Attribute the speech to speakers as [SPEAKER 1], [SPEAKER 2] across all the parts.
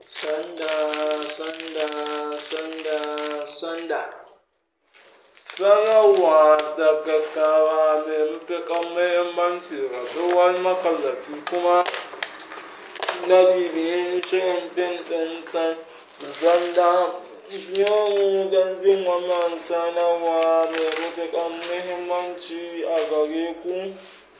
[SPEAKER 1] Sanda, sanda, sanda, sanda. Sanarwa da gaggawa mai matuƙar muhimmanci ga duk wani makallaci kuma na bibiyin shirin fim ɗin sanda. Yau don jin wannan sanarwa mai matuƙar muhimmanci a gare ku.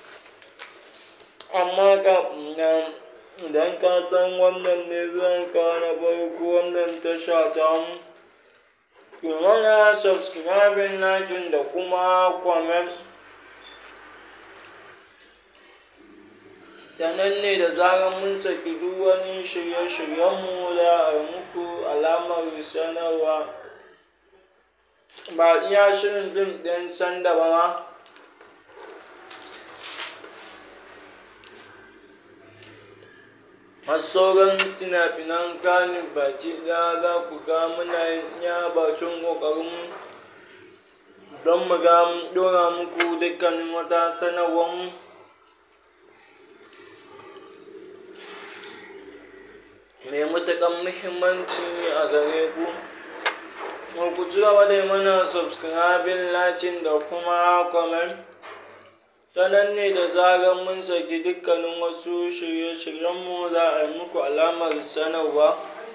[SPEAKER 1] Amma kafin nan, idan ka san wannan ne zuwanka na farko wannan tasha tamu, ki mana subscribing, liking da kuma comment. Ta nan ne da zarar mun saki duk wani shirye-shiryenmu za a yi muku alamar sanarwa. Ba iya shirin fim ɗin sanda ba ma. Har sauran fina-finan Kannywood baki ɗaya za ku ga muna iya bakin ƙoƙarinmu don mu ga mun ɗora muku dukkanin wata sanarwarmu. mai matuƙar muhimmanci a gare ku. Ku ci gaba da yi mana subscribing, liking da kuma comment. Ta nan ne da zarar mun saki dukkanin wasu shirye-shiryenmu za a yi muku alamar sanarwa.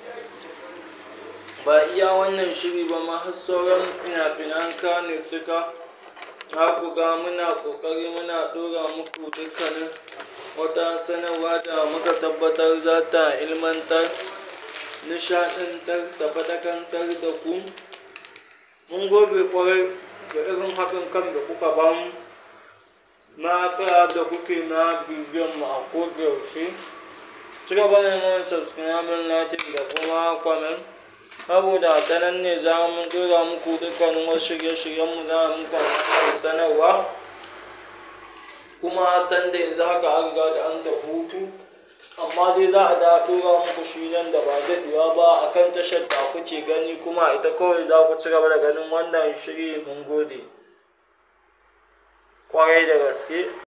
[SPEAKER 1] Ba iya wannan shiri ba ma har sauran fina-finan Kannywood duka. Za ku ga muna ƙoƙari muna ɗora muku dukkanin wata sanarwa da muka tabbatar za ta ilmantar, nishaɗantar da faɗakantar da ku. Mun gode ƙwarai da irin haɗin kan da kuka ba mu. Na tsaya da kuke na bibiyan mu a koda yaushe. Ci gaba da yi mana subscribing, liking da kuma comment. Saboda ta nan ne za mu ɗora muku dukkanin wasu shirye-shiryenmu za a muku alamar sanarwa. Kuma sanda yanzu haka an riga da an tafi hutu. Amma dai za a dawo ɗora muku shi nan da ba daɗewa ba a kan tashar da kuke gani kuma ita kawai za ku ci gaba da ganin wannan shiri mun gode. Ƙwarai da gaske.